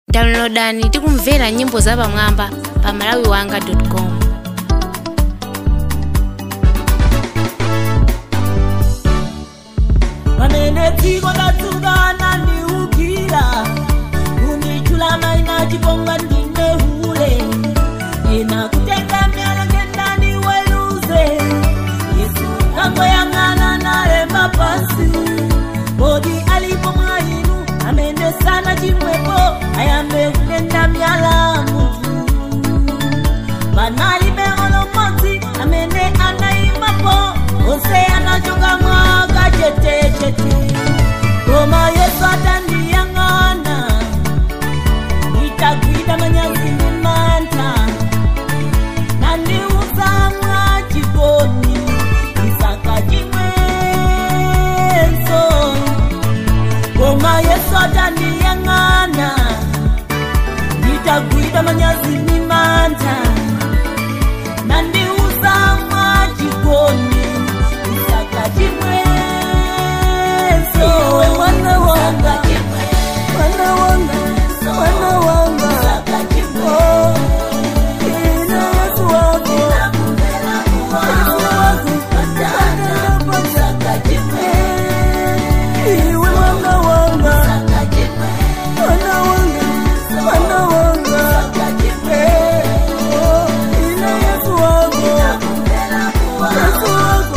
downloadani tikumvera nyimbo zapamwamba pa malawiwanga.com pamene dziko latsukana ndiukira kundichula maina chipongwa ndine hule ena kutenga myalekendani weluze yesu kangoyang'ana nalemba pasi kodi alipo mwa inu amene sana chimwepo ayambe kutenda myala mutu panalibe olomodzi amene anayimapo onse anachoka mwaka chetechete koma yesu atandiyang'ana itagwida manyazi ndi mantha nandiuza mwa chikoni isaka chimwenso koma yesu atandiyang'ana itagwida manyazi ndi mantha nandiuza mwa chikoni isaka chimwenso iwe mwana wanga mwana wanga mwana wanga Oh, ina yesu wako yesu wako iwe mwana wanga mwana wanga mwana wanga Eh, oh, ina yesu wako yesu wako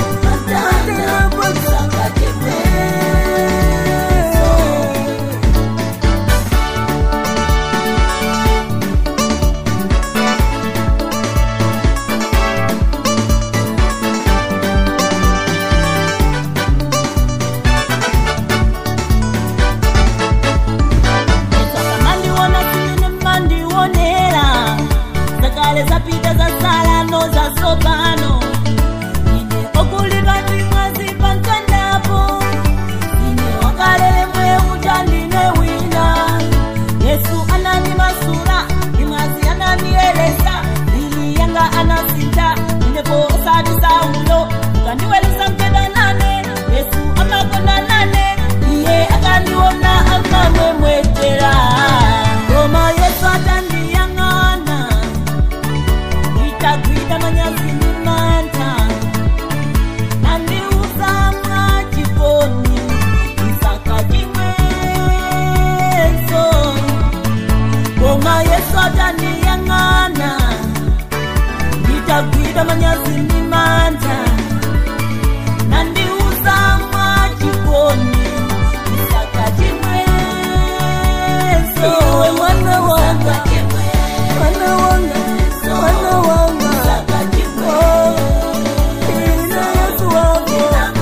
mandiona simene mandionera zakale zapita zasala zasopano ine okulidwa ndi mwazi pankandapo ine wakalele mweuja ndine wina yesu ananimasula ndi mwazi ananiyelesa lili yanga anasinta inepo osati saulo ukandiweluza mkenda nane yesu amakonda nane iye akandiona akamwemwetera koma yesu atandiyang'ana itagwida manyazi ndi mantha nandiuza mwa chikoni isaka chimwenso koma yesu atandiyang'ana itagwida manyazi ndi mantha nandiuza mwa chikoni isaka chimwenso iwe mwana wanga mwana wanga mwana wanga Oh, ina yesu wako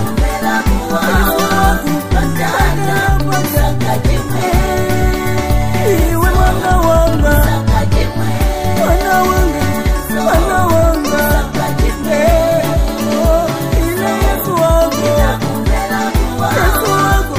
iwe mwana wanga mwana wanga mwana wanga Eh, oh, ina yesu wako yesu wako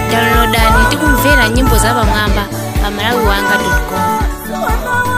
downloadani tikumvera nyimbo zapamwamba pa malawi wanga com mwana